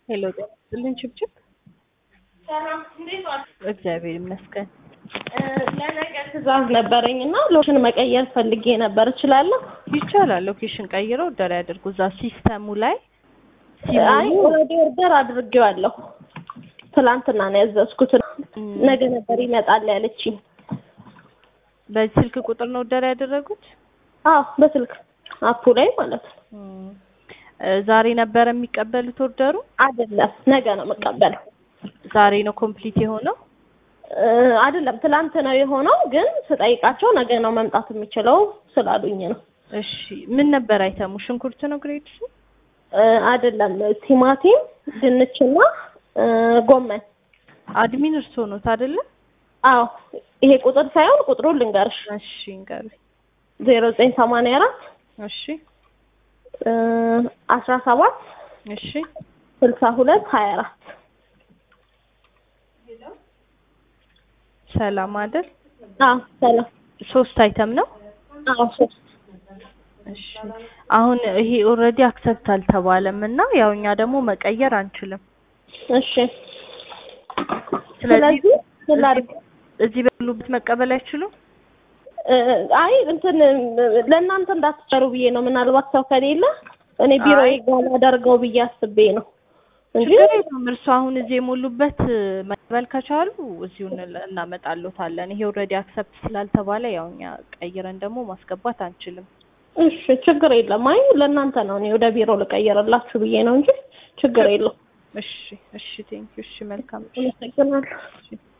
ሄሎ ጤና ይስጥልኝ ችብችብ። ሰላም እንዴት ዋል? እግዚአብሔር ይመስገን። ለነገ ትዕዛዝ ነበረኝ እና ሎሽን መቀየር ፈልጌ ነበር። እችላለሁ? ይቻላል። ሎኬሽን ቀይረው ኦርደር ያድርጉ። እዛ ሲስተሙ ላይ አይ ሲሞሉ ኦልሬዲ ኦርደር አድርጌዋለሁ። ትላንትና ነው ያዘዝኩት። እም፣ ነገ ነበር ይመጣል ያለችኝ። በዚህ ስልክ ቁጥር ነው ኦርደር ያደረጉት? አዎ በስልክ አፑ ላይ ማለት ነው። እም፣ እ፣ ዛሬ ነበረ የሚቀበሉት ኦርደሩ? አይደለም ነገ ነው የምቀበለው። ዛሬ ነው ኮምፕሊት የሆነው? እ፣ አይደለም ትላንት ነው የሆነው፣ ግን ስጠይቃቸው ነገ ነው መምጣት የሚችለው ስላሉኝ ነው። እሺ ምን ነበር አይተሙ? ሽንኩርት ነው ግሬድ ሱ? እ፣ አይደለም ቲማቲም፣ ድንችና እ፣ ጎመን። አድሚን እርስዎ ኖት አይደለ? አዎ ይሄ ቁጥር ሳይሆን ቁጥሩን ልንገርሽ እሺ እንገሩኝ። ዜሮ ዘጠኝ ሰማንያ አራት እሺ አስራ ሰባት እሺ ስልሳ ሁለት ሀያ አራት ሰላም አይደል? አዎ ሰላም ሶስት አይተም ነው? አዎ ሶስት እሺ አሁን ይሄ ኦልሬዲ አክሰፕት አልተባለም እና ያው እኛ ደግሞ መቀየር አንችልም። እሺ ስለዚህ ስለዚህ ምን ላድርግ? እዚህ በሉበት መቀበል አይችሉም? እ፣ አይ እንትን ለእናንተ እንዳትጨሩ ብዬ ነው። ምናልባት ሰው ከሌለ እኔ ቢሮ አይ። ጋር ላደርገው ብዬ አስቤ ነው እንጂ ችግር የለውም። እርሱ አሁን እዚህ የሞሉበት መቀበል ከቻሉ እዚሁ እንል- እናመጣሎታለን። ይሄ ኦልሬዲ አክሰፕት ስላልተባለ ያው እኛ ቀይረን ደግሞ ማስገባት አንችልም። እሺ ችግር የለም። አይ ለእናንተ ነው እኔ ወደ ቢሮ ልቀይርላችሁ ብዬ ነው እንጂ ችግር የለውም። እሺ እሺ፣ ቴንኪው። እሺ መልካም እሺ። አመሰግናለሁ።